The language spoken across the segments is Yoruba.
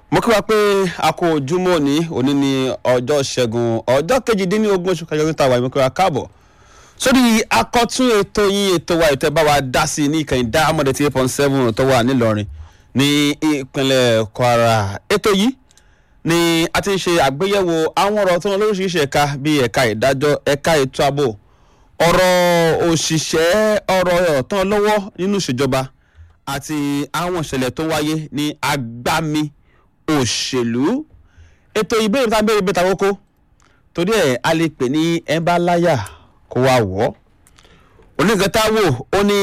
mo kí wa pé a kò ojúmọ́ òní òní ní ọjọ́ ṣẹ́gun ọjọ́ kejìdínlógún oṣù kẹjọ níta wà mo kí wa káàbọ̀ sórí akọ́tún ètò yín ètò wa ètò ẹ̀ bá wa dá sí ní ìkànnì dáhàmọ́dé tí eight point seven tó wà nílọrin ní ìpínlẹ̀ kwara ètò yìí ni a ti ń ṣe àgbéyẹ̀wò àwọn ọ̀rọ̀ tó ń lóríṣiríṣi ẹ̀ka bíi ẹ̀ka ìdájọ́ ẹ̀ka ètò ààbò ọ̀rọ̀ òṣìṣẹ́ ọ̀rọ̀ ọ̀tán lọ́wọ́ nínú ìṣèjọba àti àwọn ìṣẹ̀lẹ̀ tó wáyé ní agbami òṣèlú ètò ìbéèrè tá a béèrè bẹ́ẹ̀ ta kókó torí ẹ̀ a lè pè ní ẹ̀ńbáláyà kó wá wọ̀ ọ́ onígbàtà wò ó ní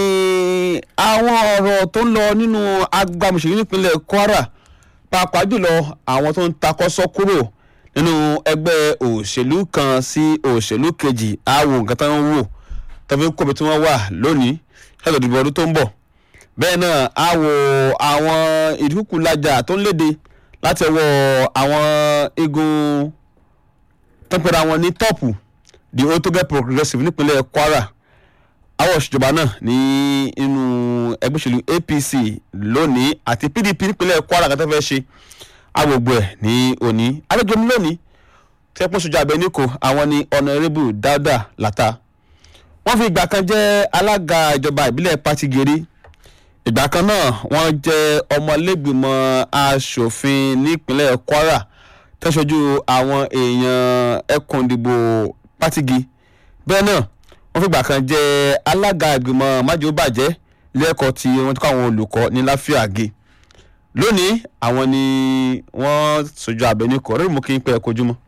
àwọn ọ̀rọ̀ tó ń lọ nínú agbami òṣèlú nípínlẹ̀ kwara pàápàá jùlọ àwọn tó ń takọ́sọ́ kúrò nínú ẹgbẹ́ òṣèlú kan sí òṣèlú kejì àwọn nǹkan tó ń wò tó fi ń kóbi tí wọ́n wà lónìí ṣáàtò ìdìbò ọdún tó ń bọ̀ bẹ́ẹ̀ náà á wo àwọn ìdúkùlájà tó ń léde láti ọwọ́ àwọn igun tó ń pera wọn ní tọ́pù the otoge progressive nípínlẹ̀ kwara àwọn òṣìjọba náà ní inú ẹgbẹ́ òṣèlú apc lónìí àti pdp nípínlẹ̀ kwara kan tó fẹ́ ṣe agbègbè ẹ̀ ní òní àlejò mi lónìí tẹ́pọ̀ sójú abẹ níkò àwọn ní ọ̀nàrẹ́bù dáúdà látà wọ́n fi ìgbà kan jẹ́ alága ìjọba ìbílẹ̀ pàtìgèrè ìgbà kan náà wọ́n jẹ́ ọmọlẹ́gbìmọ̀ asòfin nípínlẹ̀ kwara tẹ́sọ̀jú àwọn èèyàn ẹkùn ìdìbò pàtìgì bẹ́ẹ̀ náà wọ́n fìgbà kan jẹ́ alága ìgbìmọ̀ májòbàjẹ́ lẹ́ẹ̀kọ́ tí wọ́n ti kọ́ àwọn olùkọ́ ní láfíàgé lónìí àwọn ni wọ́n sojú abẹ́ní kọ́ rẹ́rìn mú kí n pẹ́ kojú mọ́.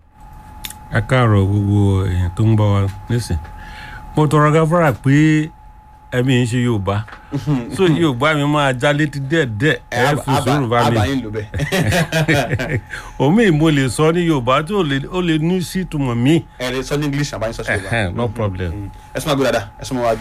ẹ káàárọ̀ gbogbo èèyàn tó ń bá wa nísìn mo tọrọ gáfárà pé ẹbí ń ṣe yorùbá so yorùbá mi máa já létí díẹ̀díẹ̀ ẹ fi sùúrù bá mi àbáyín ló bẹ́ẹ̀. omi mo lè sọ ní yorùbá tí ó lè ní sí ìtumọ̀ mi ẹ lè sọ ní english àbáyín sọ sí yorùbá. no problem. ẹ sọ ma gbé dada ẹ sọ ma wá bí.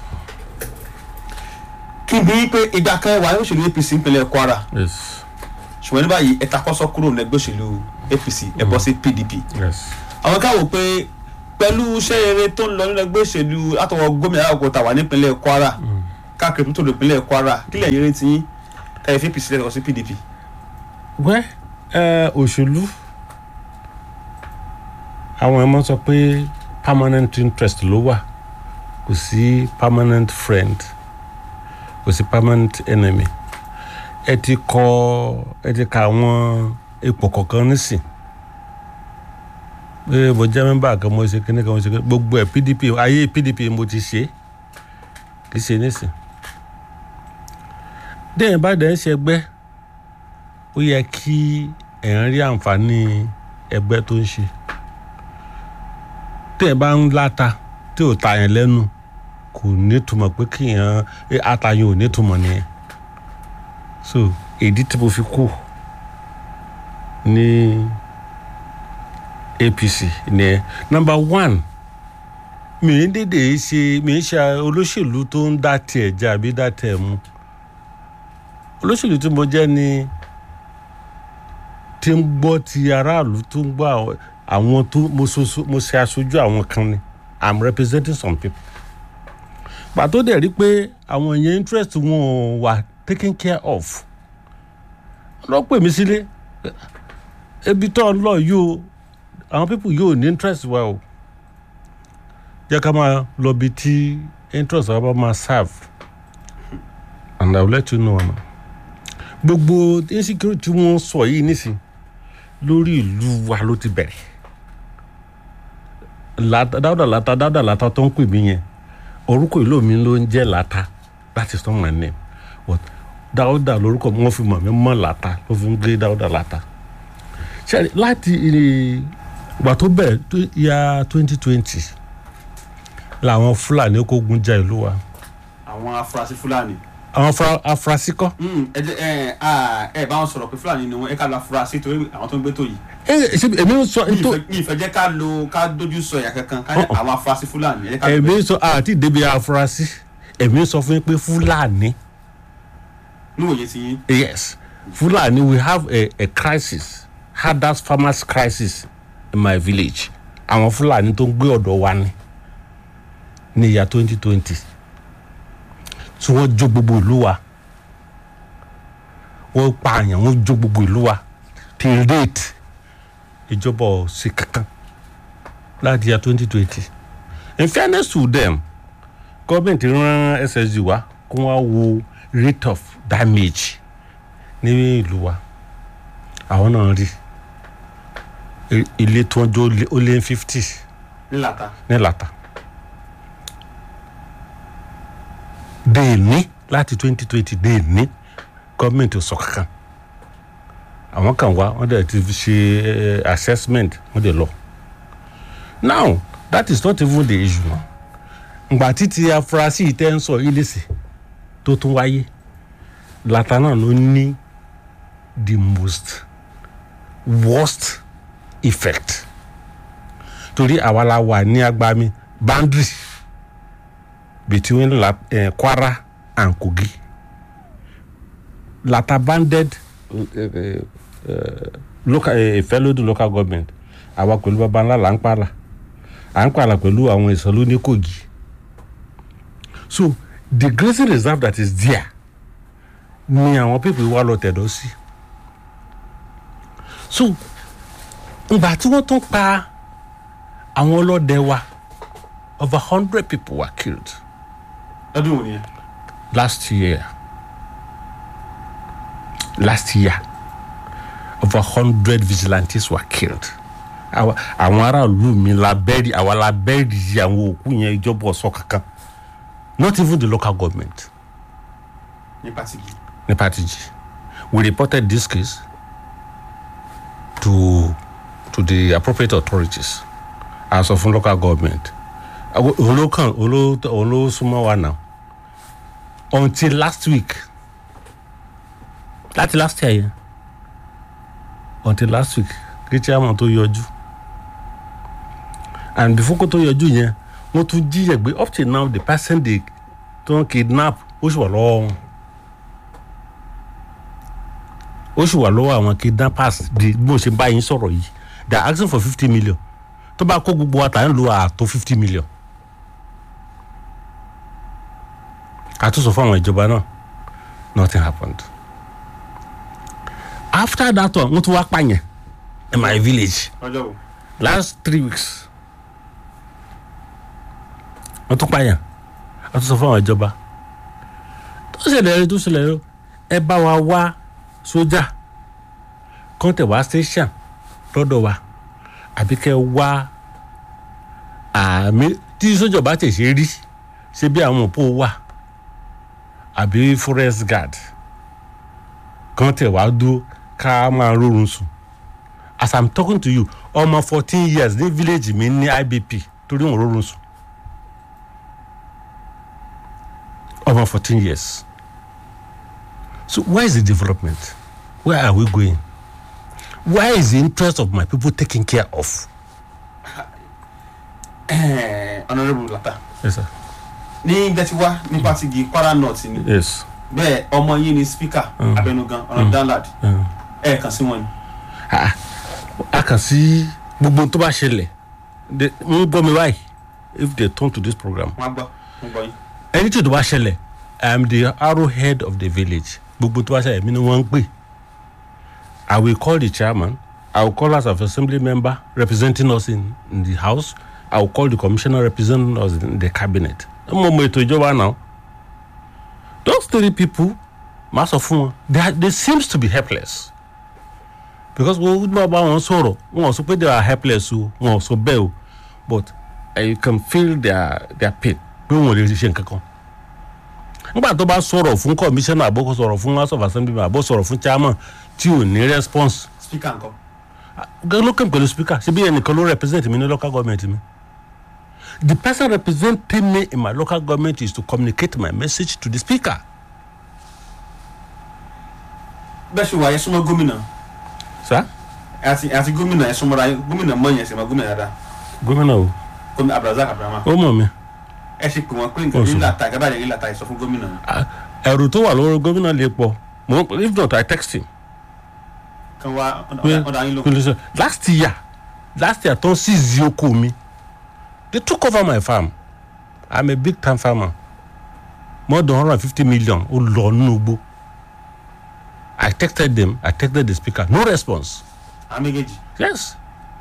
kí n bí pé ìgbà kan wà ní òṣèlú apc nípínlẹ̀ kwara yes ṣùgbọ́n ní báyìí ẹ takọ́sọ́ kúrò ní ẹgbẹ́ òṣèlú apc ẹ bọ́ sí pdp. yes àwọn ká wò pé pẹ̀lú iṣẹ́ rere tó ń lọ nínú ẹgbẹ́ òṣèlú àtọwọ́ gómìnà àgùkọ tàwa nípínlẹ̀ kwara káàkiri tó tó nípínlẹ̀ kwara kílẹ̀ yẹrẹ ti yín tẹ̀yẹ fi apc lẹ́nu sí pdp. wẹ́ ẹ òṣèlú àwọn ẹ̀ mọ́ sọ pé permanent interest ló wà kò sí permanent friend kò sí permanent enemy ẹ ti kọ ẹ ti ka àwọn ipò kọ̀ọ̀kan nísìn pé mo jẹ́ mẹ́mbà kan mo ṣe kíní kan mo ṣe kíní gbogbo ẹ̀ pdp ayé pdp mo ti ṣe kì í ṣe nísìn déyìn bá dẹ̀ ń ṣe ẹgbẹ́ ó yẹ kí èèyàn rí àǹfààní ẹgbẹ́ tó ń ṣe téèyàn bá ń láta tí ò ta yẹn lẹ́nu kò nítumọ̀ pé kíyàn àtàyàn ò nítumọ̀ nìyẹn so èdè tí mo fi kú ní apc nìyẹn number one mi ń dédé ṣe mi ń ṣe olóṣèlú tó ń dá tiẹ̀ jẹ́ àbí dá tiẹ̀ mu olóṣèlú tí mo jẹ́ ni tí ń gbọ́ ti aráàlú tó ń gbọ́ àwọn tó mo ṣe aṣojú àwọn kan ni i'm representing some people pàtó dẹ̀ rí pé àwọn èèyàn interest wọn wà taken care of lọ pè mí sílé ebi tó ń lọ yóò àwọn people yóò ní interest wa o jẹ́ ká máa lọ bí tí interest wa bá máa serve and i will let you know ama gbogbo insecurity wọn sọ yìí nísìn lórí ìlú wa ló ti bẹ̀rẹ̀ dáúdà láta dáúdà láta tó ń pè mí yẹn orúkọ ìlú mi ló ń jẹ́ láta that is not my name but dáúdà lórúkọ wọn fi mọ̀ mí mọ́ láta ló fi ń gbé dáúdà láta ṣe láti ìgbà tó bẹ̀rẹ̀ ya twenty twenty làwọn fúlàní kógun já ìlú wa àwọn afurasí fúlàní. àwọn afurasí kọ́. ẹ ẹ ẹ bá wọn sọ̀rọ̀ pé fúlàní ni wọn ẹ ká lọ afurasí torí àwọn tó ń gbé tó yìí. ẹ ṣe èmi ń sọ mi ìfẹ́ jẹ́ ká lo ká dojú sọ ìyá kankan ká ní àwọn afurasí fúlàní. ẹ ká lọ èmi bẹ́ẹ̀. ń sọ àti ìdèbí afurasí èmi ń sọ fún yín pé fúlàní níwòye ti yín. yes fúlàní we have a, a crisis hardest farmers crisis in my village àwọn fúlàní tó ń gbé ọ̀dọ̀ wa ni ní ìyá twenty twenty tí wọ́n jó gbogbo ìlú wa wọ́n pa àyàn wọ́n jó gbogbo ìlú wa till date ìjọba ò sí kankan láti ya twenty twenty in fairness to them gọ́ọ̀mẹ̀ntì rán ssg wá kó wá wo rate of damage ní ìlú wa àwọn náà rí I- ilé tí wọ́n jó lé- ó lé fifty ńláta ní lata dé ní láti twenty twenty dé ní gọ́ọ̀mẹ̀ntì ò sọ kankan àwọn kan wá wọ́n dẹ̀ ti fi ṣe eh, assessment wọ́n dẹ̀ lọ now that is not even the issue now ngbà títí afurasí yìí tẹ́ ń sọ yìí lèsì tó tún wáyé lata náà ló ní the most worst effect torí àwa la wà ní agbami boundary between la, eh, kwara and kogi lata banded uh, uh, uh, local uh, ìfẹ́lódù local government àwa pẹ̀lú baba ńlá là ń pààlà à ń pààlà pẹ̀lú àwọn ìsọ̀lú ní kogi so the grazing reserve that is there ni àwọn pípé wa lọ tẹ̀dọ̀ sí so ìgbà tí wọ́n tún pa àwọn ọlọ́dẹ wa over hundred people were killed lọ́dún wo nìyẹn. last year last year over hundred vigilantes were killed Àwa- àwọn aráàlú mi la bẹ́ẹ̀rì àwa la bẹ́ẹ̀rì yìí àwọn òkú yẹn ìjọba ọ̀sọ́ kankan not even the local government ní pàtìkì. ní patiji we reported this case to to the appropriate authorities as of local government olókan olósùnmọ́ wa now until last week láti last year yẹn until last week kí chairman tó yọjú and before kó tó yọjú yẹn wọ́n tún jíyẹ̀ gbé up till now the person they tó ń kidnap ó sì wà lọ́wọ́ wọn ó sì wà lọ́wọ́ àwọn kidnappers di bí mo ṣe bá yín sọ̀rọ̀ yìí they are asking for fifty million tó bá kó gbogbo wa tà ń lo àtó fifty million àtúnṣe fún àwọn ìjọba náà nothing happened after that one wọ́n tún wá pààyàn in my village ọjọ́ wo. last three weeks wọ́n tún pààyàn àtúnṣe fún àwọn ìjọba tó ṣẹlẹ̀ rí tó ṣẹlẹ̀ rí ẹ bá wa wá sójà kọ́ńtẹ̀ wá station lọ́dọ̀ wa àbí kẹ́ ẹ wá àmì tí sójà bá tẹ̀ ṣe rí ṣe bí àwọn òpó wà àbí forest guard kọ́ńtẹ̀ wá dúró ká máa rórun sùn as i'm talking to you ọmọ fourteen years ní village mi ní ibp torí wọn rórun sùn ọmọ fourteen years so where is the development where are we going where is the interest of my people taken care of. honourable lata yes sir ní gbẹ̀tiwá ní pàtìkì kwara north ni yes. bẹ́ẹ̀ ọmọ yín ni speaker abẹnugan ọ̀nà danlad Uh. ẹ̀ kàn sí wọn ni. Ah, a kàn sí gbogbo tó bá ṣẹlẹ̀ de- ń gbọ́ mi báyìí if they turn to this program wọ́n á gbọ́ wọ́n gbọ́ yín. anything tó bá ṣẹlẹ̀ i am the arrowhead of the village gbogbo tó bá ṣẹlẹ̀ mi ni wọ́n ń pè i will call the chairman i will call us as assembly member representing us in, in the house i will call the commissioner representing us in the cabinet mo mọ ètò ìjọba náà those three people máa sọ fún wọn they, are- they seems to be helpless because wọ́n bá bá wọn sọ̀rọ̀ wọn ò sọ pé they are helpless o wọn ò sọ bẹ́ẹ̀ o but uh, you can feel their their pain pé wọn ò lè ṣe nǹkan kan nígbà tó bá sọ̀rọ̀ fún commissioner àbó kó sọ̀rọ̀ fún house of assembly àbó sọ̀rọ̀ fún chairman tí ò ní response speaker nǹkan. gan ló kàn pẹ̀lú speaker ṣé bí ẹnìkan ló represent mi ní local government mi the person representing me in my local government is to communicate my message to the speaker bẹ́ẹ̀ ṣe wà yẹn súnmọ́ gómìnà sir àti àti gómìnà yẹn súnmọ́ra yín gómìnà mọ̀ yẹn sì mọ́ gómìnà dáadáa gómìnà o gómìnà abdulrasaq abdulrahman ó mọ̀ mi ẹ ṣe pè wọ́n pé nǹkan Oṣù. ní làtà ìgbà báyìí ní làtà ìsọ fún gómìnà Ah, ẹ̀rù tó wà lórí gómìnà lè pọ̀ mo if not i text him kan wá pé ọ̀dà yín ló kí ló sọ last year last year tó ń seize oko mi they took over my farm i'm a big time farmer more than hundred and fifty million ó lọ nínú igbó i texted them i texted the speaker no response àwọn méjèèjì. Yes.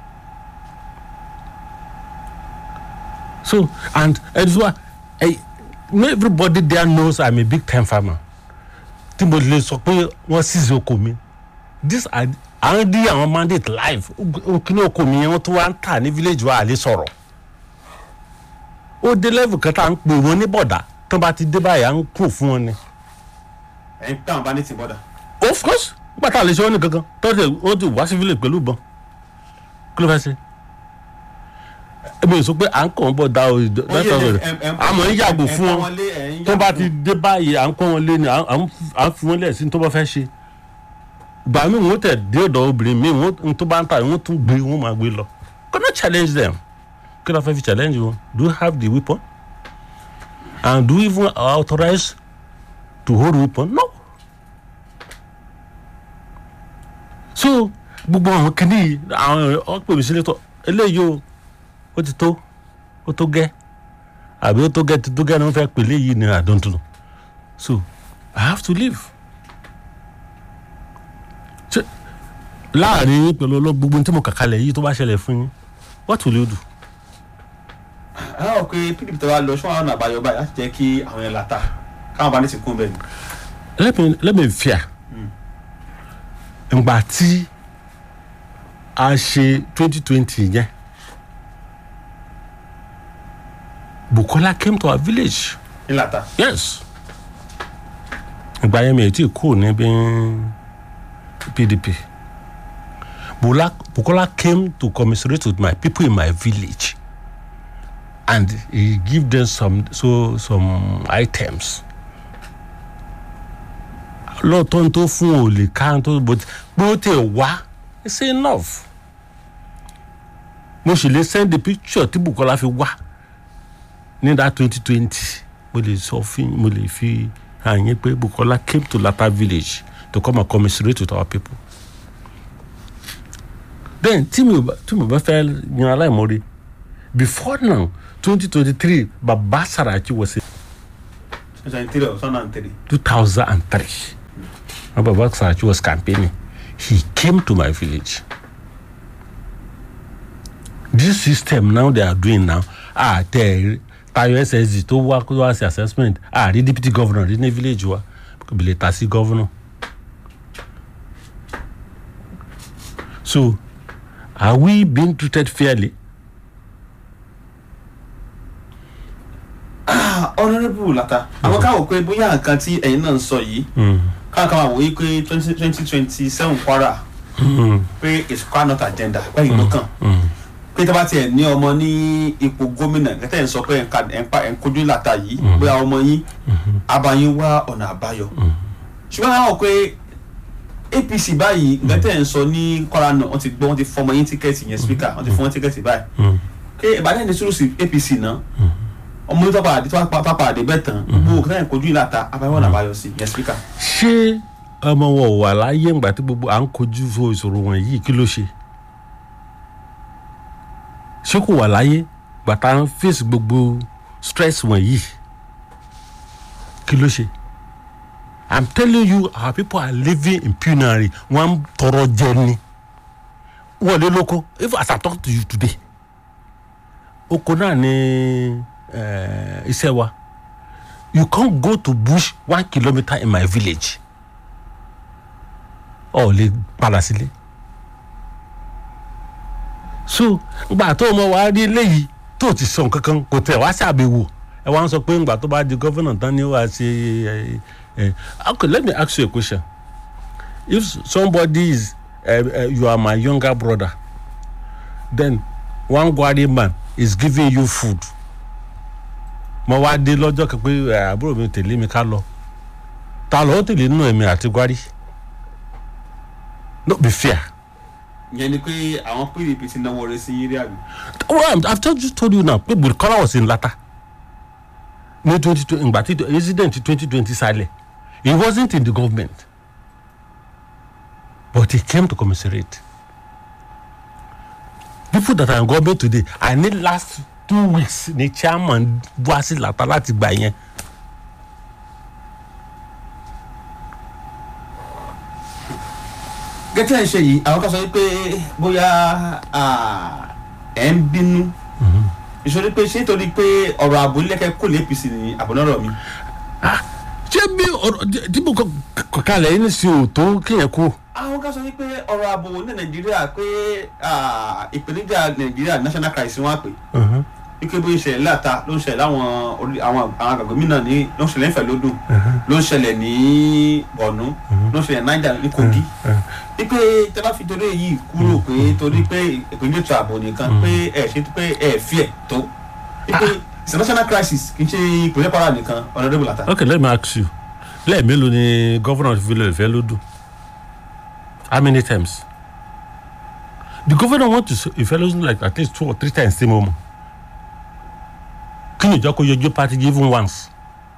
So, and it's why I, everybody there knows I'm a big time farmer. Tí mo lè sọ pé wọ́n ṣìṣe oko mi. This are àwọn dí àwọn mandate live. Kíní oko mi yẹn wọ́n tún wá ń tà ní village wa àlè sọ̀rọ̀. Ó dé level kan tá à ń pè wọ́n ní bọ̀dà. Tó bá ti dé báyìí à ń kúrò fún wọn ni. ẹ̀yin táwọn bá ní tì bọ́dà. Of course, bàtà lè ṣe wọ́n ní kankan. Tọ́jú ó ti wá sí village pẹ̀lú ìbọn. Kí ló fẹ́ ṣe? Èmi ò sọ pé à ń kàn bọ̀ da o. Àmọ́ ń yàgò fún wọn. tó bá ti dé báyìí à ń kọ́ wọn lé ni à ń à ń fi wọn lẹ̀ sí ní tó bá fẹ́ ṣe gbà mí wọ́n tẹ̀ dé ọ̀dọ̀ obìnrin mi wọ́n tó bá ń ta wọ́n tún gbé wọ́n máa gbé lọ gonna challenge them kí ló fẹ́ fi challenge wọn do you have the weapon and do you even authorize to hold weapon no so gbogbo àwọn kìíní àwọn ọ̀pẹ̀ mi sílẹ̀ tó eléyìí o ó ti tó ó tó gẹ́ àbí ó tó gẹ́ tó gẹ́ ni wọ́n fẹ́ pèlè yìí ni I don't know so I have to leave. ṣe láàrin yín pẹ̀lú ọlọ́gbogbo tí mo kà kalẹ̀ yìí tó bá ṣẹlẹ̀ fún yín what will you do. àwọn ò pé pdp tó wá lọ ṣé wọn àwọn àbáyọ báyìí láti jẹ́ kí àwọn yẹn làtà káwọn bá ní ti kún bẹ́ẹ̀ ni. let me let me fear ngbà tí a ṣe twenty twenty yẹn Bukola came to our village ní làtà. yes ìgbà yẹn mi ò tí ì kú níbi pdp Bukola, Bukola came to commiserate with my people in my village and he give them some so some items lóòótọ́ ní tó fún ò lè ká tó bó bó tẹ̀ wá it's enough mo sì lè send the picture tí Bukola fi wá ní that twenty twenty mo lè sọ fún mo lè fi hàn yín pé Bukola came to Lata village to come and commiserate with our people then tí mi ò bá tí mo bá fẹ́ yan aláìmoore before now twenty twenty three Baba Saraki was in twenty three or two three. two thousand and three when Baba Saraki was campaigning he came to my village this system now they are doing now ah tẹ tayo ssd tó wá kó wá sí assessment ah rí deputy governor rí ní village wa kò lè ta sí governor so are we being treated fairly honourable lata àwọn káwọ pé bóyá nǹkan tí ẹ̀yin náà ń sọ yìí káwọn kan máa wòye pé twenty twenty twenty seven kwara pé it's kwara not agenda báyìí ló kàn pé tí a bá tiẹ̀ ní ọmọ ní ipò gómìnà kẹtẹ́ ń sọ pé ẹ̀ka ẹ̀ka ẹ̀ńkojú lata yìí bóyá ọmọ yín abayín wá ọ̀nà àbáyọ ṣùgbọ́n àwọn pé apc báyìí kẹtẹ́ ń sọ ní kwara náà wọ́n ti gbọ́ wọ́n ti fọmọ yín tíkẹ́ẹ̀tì yẹn speaker wọ́n ti fọmọ tíkẹ́ẹ̀tì báyìí pé ìbàdàn ní sùúrù sí apc náà ọmọ yìí tọ́pọ̀ àdé tọ́pọ̀ àdé bẹ́ẹ̀ tán gbogbo kí náà kojú ìlàta abáyọ̀ náà báyọ̀ sí yẹn spíkà. ṣé ọmọ wọn ò wà láyé ńgbà tí gbogbo à ń kojú fún ìṣòro wọn yìí kí ló ṣe ṣé kò wà láyé gbàtà ń fèsì gbogbo stress wọn yìí kí ló ṣe i'm telling you our people are living in penury wọn ń tọrọ jẹ ni wọn lé lóko if as i talk to you today oko náà ni uh, iṣẹ́ wa you can't go to bush one kilometre in my village ọ̀ lè padà sílé so ngbà tó mọ wàá rí eléyìí tó ti sọ nǹkan kan kò tẹ̀ wá sí àbẹ̀wò ẹ wá ń sọ pé ngbà tó bá di gọ́fìnà tán ni wàá ṣe ẹ ẹ okay let me ask you a question if somebody is uh, uh, you are my younger brother then one gwari man is giving you food mo wá dé lọ́jọ́ kan pé àbúrò mi tẹ̀lé mi ká lọ ta ló tẹ̀lé nínú ẹ̀mí àti gwari no be fair. ìyẹn ni pé àwọn pdp ti náwó rẹ sí yírí àbí. well i've just, just told you now pé bukola was in lata ní twenty twenty ìgbà tí president twenty twenty silẹ̀ he wasn't in the government but he came to commiserate people that are in government today i need last two weeks ni chairman wá sí lata láti gbà yẹn. gẹ́tẹ́ ẹ̀ ṣe yìí àwọn kan sọ wípé bóyá ah, ẹ̀ ń bínú ìṣòro pé ṣé nítorí pé ọ̀rọ̀ ààbò ilẹ̀kẹ̀ kò lè apc ní àbọ̀nọ́rọ̀ mi. ṣé bí ọ̀rọ̀ tí mo kọ kalẹ̀ yín sí òótọ́ kéèyàn kú. àwọn kan sọ wípé ọ̀rọ̀ ààbò ní nàìjíríà pé ah, ìpèníjà nàìjíríà national crisis wọn á pè wípé bóyá ìṣẹ̀lẹ̀ láta ló ń ṣẹlẹ̀ láwọn orí- àwọn àwọn àgbàgbé mìíràn ní ló ń ṣẹlẹ̀ nífẹ̀ẹ́ lódùn ló ń ṣẹlẹ̀ ní bọ̀nú ló ń ṣẹlẹ̀ ní niger ní kogi wípé tẹ bá fi torí èyí kúrò pé torí pé ìpínlẹ̀ ètò ààbò nìkan pé ẹ ṣe pé ẹ fi ẹ̀ tó wípé it's a national crisis kì í ṣe ìpínlẹ̀ kwara nìkan honourable ata. okay let me ask you lẹ́ẹ̀mélòó ni governor fi lè fẹ́ lódù how many times the governor want to ìfẹ́ lódù like at least two or three times sí mo mọ̀ kí ni ìjọ kó yọjú party even once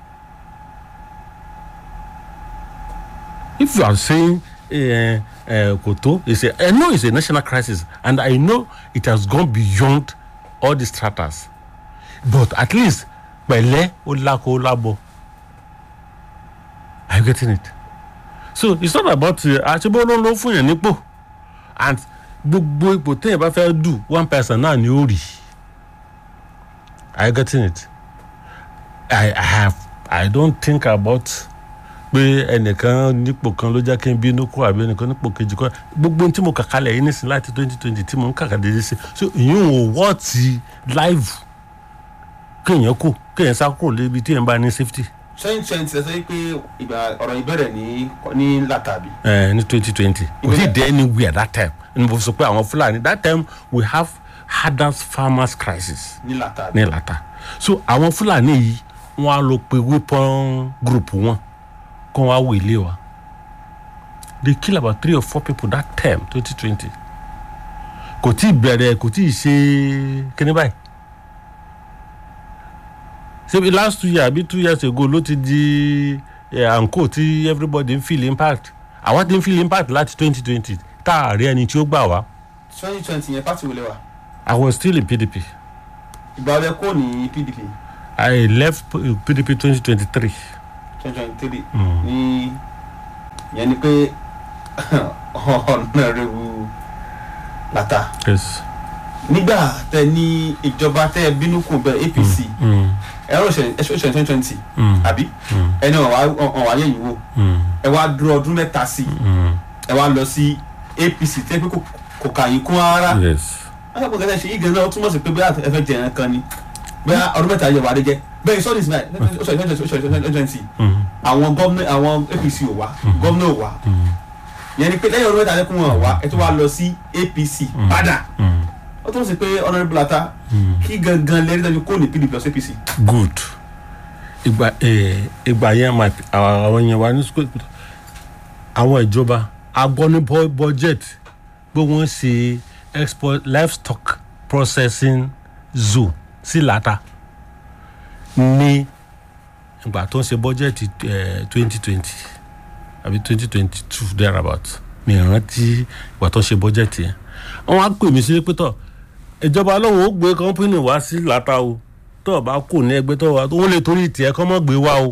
if you are saying uh, uh, koto is a i know it's a national crisis and i know it has gone beyond all the stratas but at least pẹ̀lẹ́ ó lákò ó lábọ̀ are you getting it so it's not about àṣebọ́ ló ń lọ fún yẹn nípò and gbogbo ipò téèyàn bá fẹ́ dù one person náà ni ó rì are you getting it i i have i don't think about pé ẹnìkan nípò kan ló jẹ́ kí n bínú kó àbí ẹnìkan nípò kejì kó gbogbo ohun tí mo kà kalẹ̀ yìí nísìnyí láti twenty twenty tí mo ń kàkà dédé sí so ìyún ò wọ́ọ̀tì live kéèyàn kù kéèyàn sá kúrò lébi tí èèyàn bá ní safety twenty twenty ẹ sọ pé ìgbà ọ̀rọ̀ ìbẹ̀rẹ̀ ní ní látàbí. uh, ní twenty twenty kò sí dé anywhere that time ní mo sọ pé àwọn fúlàní that time we have hardest farmers crisis ní látàbí. ní lata so àwọn fúlàní yìí wọn á lọ pe weapon group wọn kó wọn á wọ ilé wa they kill about three or four people that time twenty twenty kò tí ì bẹ̀rẹ̀ kò tí ì ṣe kíní báyìí ṣebí last two years àbí two years ago ló ti di àǹkó tí everybody ń feel impact àwa ti ń feel impact láti twenty twenty tá a rí ẹni tí ó gbà wá twenty twenty yẹn pàtó wọlé wa i was still in pdp ìgbà ọdẹ kò ní pdp i left P- pdp twenty twenty three. twenty twenty three ní yẹn ni pé honourable lata yes. nígbà tẹ ní ìjọba tẹ bínú kù bẹ apc Mm, ẹ̀rọ ìṣẹ̀lẹ̀ twenty twenty mm, àbí mm, ẹni ọ̀wá yẹn yìí wò mm, ẹ wá dúró ọdún mẹ́ta sí i mm. ẹ wá lọ sí apc tẹ́ pé kò- kò kà yín kún rárá yes. alákòókò kẹsẹ̀ ṣe yí gan náà ó túmọ̀ sí pé bóyá ẹ fẹ́ jẹ ẹran kan ni bóyá ọdún mẹ́ta yẹ wà á dé jẹ bẹ́ẹ̀ sọ́ọ́dì sí báyìí ó sọ ìfẹ́ twenty twenty Mm, àwọn gómìnà àwọn apc ò wá gómìnà ò wá mm, yẹn ni pé lẹ́yìn ọdún mẹ́ta lẹ́kùn wọn wá ẹ tó wá lọ sí apc padà mm, ó túmọ̀ sí pé honourable ata mm. kí gangan lẹ́rìí dájú kó ní pdp plus apc good ìgbà eh, ìgbà yẹn ma àwọn yẹn wà ní school àwọn ìjọba agbọ́ ní bu- budget pé wọ́n ṣe export livestock processing zoo sí lata ní ìgbà tó ń ṣe budget twenty twenty àbí twenty twenty two thereabout mi rántí ìgbà tó ń ṣe budget yẹn wọ́n á pè mí sí pé tọ́ ìjọba lóun ó gbé kọ́ńpínì wá sí lata o tó o bá kù ní ẹgbẹ́ tó o wá wọ́n lè torí tiẹ̀ kọ́ mọ́ gbé wá o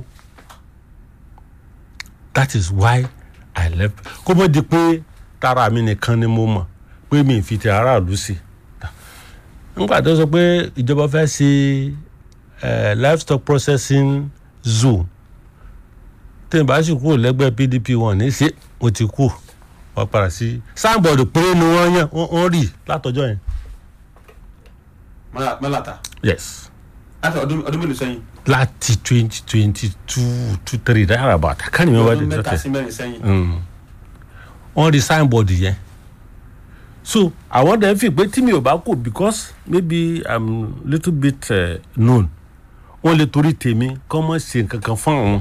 that is why i left kó mọ́ di pé tara mi nìkan ni mo mọ̀ pé mi ì fi ti aráàlú sí nígbà tó sọ pé ìjọba fẹ́ ṣe eh, livestock processing zoo tí n bá sì kúrò lẹ́gbẹ́ pdp wọn ní ṣe mo ti kú wọ́n padà sí sáàbọ̀dù péré ni wọ́n yàn wọ́n wọ́n rì látọjọ́ yẹn Mọ́lá- mọ́láta yes láti ọdún ọdún mélòó sẹ́yìn láti twenty twenty two two three that about i can't remember ọdún the mẹ́ta exact sí mẹ́rin sẹ́yìn Mm. wọ́n rí signboard yẹn so àwọn dẹ̀ fi pé tí mi ò bá kù because maybe i'm little bit uh, known wọ́n lè torí tèmi kọ́ mọ́ ṣe nǹkan kan fún àwọn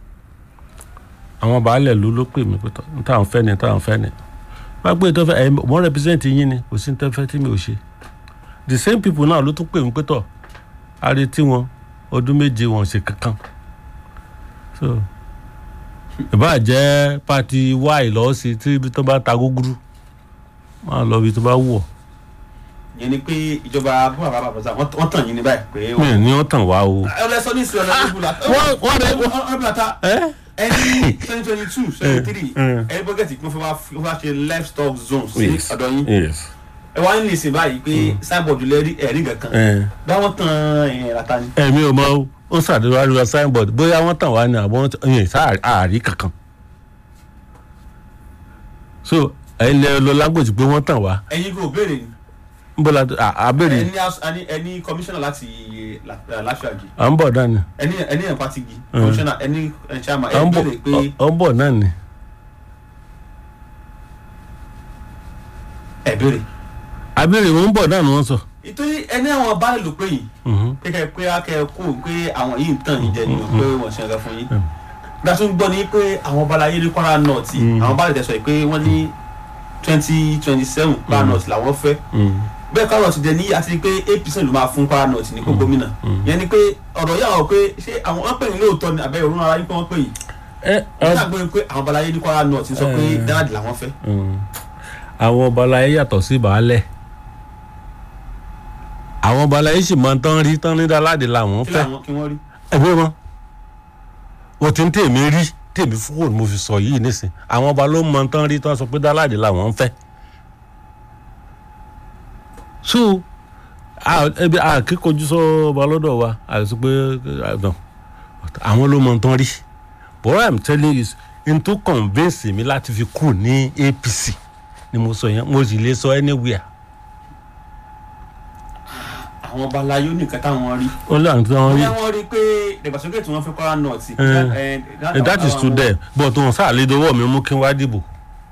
àwọn baálẹ̀ ló ló pè mí pé tọ́ n táwọn fẹ́ ni n táwọn fẹ́ ni wọ́n á gbé tó fẹ́ ẹ̀ wọ́n represent yín ni kò sí ní tẹ́fẹ́ tí mi ò ṣe the same people náà ló tún pè mí pé tọ́ a retí wọn ọdún méje wọn ò ṣe kankan so ìbá jẹ́ pati y lọ́ọ́ sí tí ibi tó bá ta gúgúrú máa lọ ibi tó bá wù ọ́ yẹn ni pé ìjọba bó bàbá bàbá wọ́n wọ́n tàn yín ní báyìí pé mi ò ní ọ́ tàn wá o. ẹ lọ sọ ní ìsìn ọ̀nà ìbúlá wọ́n- wọ́n rẹ̀- ọ̀nà ìbúlá ta ẹ́ ẹni twenty twenty two twenty three Mm. ẹni bọ́gẹ̀tì pé wọ́n fẹ́ wá ṣe livestock zones sí yes ọ̀dọ̀ yín yes ẹ wá ní ìsìn báyìí pé signboard lẹ́rí ẹ̀rí kankan ẹ báwọn tan ẹ̀yìn rata ni. ẹ̀mí ò mọ ó ó ṣàdéhùn àríwá signboard bóyá wọ́n tàn wá ní àbọ̀ yẹn sáàrí kankan so ẹ̀yin lẹ lọ lágbòjì pé wọ́n tàn wá ẹ̀yin kò béèrè ni ń bọ́ la àbẹ̀rẹ̀ ẹni as- ẹni ẹni commissioner láti láṣàgì à ń bọ̀ náà ni ẹni ẹni ẹ̀ patigi commissioner ẹni ẹ̀ chairman à ẹ̀ ń bọ̀ béèrè pé à ń bọ̀ náà ni ẹ̀ béèrè. àbẹ̀rẹ̀ wọn ń bọ̀ náà ni wọ́n sọ. ìtòyí ẹni àwọn baálé ló pé yìí Mhm. pé kẹ pé akẹ kó pé àwọn yìí ń tàn yín jẹ ni pé wọ́n ṣe nǹkan fún yín. bí a tún gbọ́ ni pé àwọn balayé ní kwara north àwọn baálé tẹ̀sọ̀ yìí pé wọ́n ní twenty twenty seven kwara north làwọn fẹ́ Mm. bẹ́ẹ̀ kwara north jẹ́ ní àti pé eight percent ló máa fún kwara north ní kó gómìnà yẹn ni pé ọ̀rọ̀ yà wọ́n pé ṣé àwọn wọ́n pè ní lóòótọ́ ni àbẹ́ òun ara yín pé wọ́n pè yìí ẹ wọ́n ṣàgbé pé àwọn balayé ní kwara north sọ pé Eh. dáàdì làwọn fẹ́ Mm. àwọn ọba aláyé yàtọ̀ sí baálẹ̀ àwọn ọba aláyé sì máa ń tán rí tán ní dáláde làwọn kí fẹ́ làwọn kí wọ́n rí. ẹgbẹ́ wọn wọ́n ti ń tèmi rí tèmi fúkò mo fi sọ yìí nísìn àwọn ọba ló máa ń tán rí tán sọ pé dáláde làwọn fẹ́ so a- ẹbí àkíkojú sọ ọba lọ́dọ̀ wa àti pé àdàn àwọn ló máa ń tán rí but what i'm telling you is n tó convince mi láti fi kù ní apc ni mo sọ yẹn mo sì lè sọ anywhere àwọn balayé nìkan táwọn rí. ó lè àwọn tí wọ́n rí bóyá wọ́n rí pé ìdàgbàsókè tí wọ́n fẹ́ kwara north. Eh. eh, and that is to them but wọn sáà lè dọwọ́ mi mú kí n wá dìbò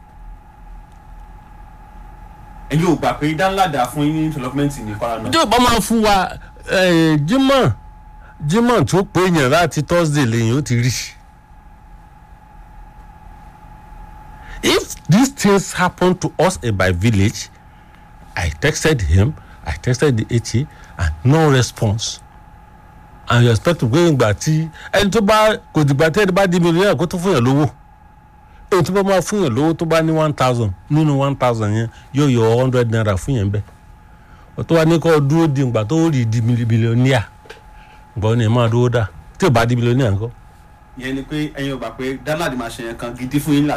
ẹ̀yin ò gbà pé dánládà fún yín ní development ní kwara north. tí o bá máa fún wa eh, jimoh jimoh tó pé yẹn láti thursday lẹ́yìn ó ti rí if these things happen to us in my village i texted him i texted the HA and no response and you expect to go ìgbà tí ẹni tó bá kò dìgbà tí ẹni bá di mílíọ̀nù kó tó fún yàn lówó èyí tó bá máa fún yàn lówó tó bá ní one thousand nínú one thousand yẹn yóò yọ hundred naira fún yẹn bẹ́ẹ̀ tó wá ní kó dúró di ìgbà tó rí di mílíọ̀nìà gbọ́ ni ẹ máa dúró dà tí ò bá di mílíọ̀nìà ńkọ́. ìyẹn ni pé ẹ̀yin ò gbà pé dánládì máa ṣe yẹn kan gidi fún yín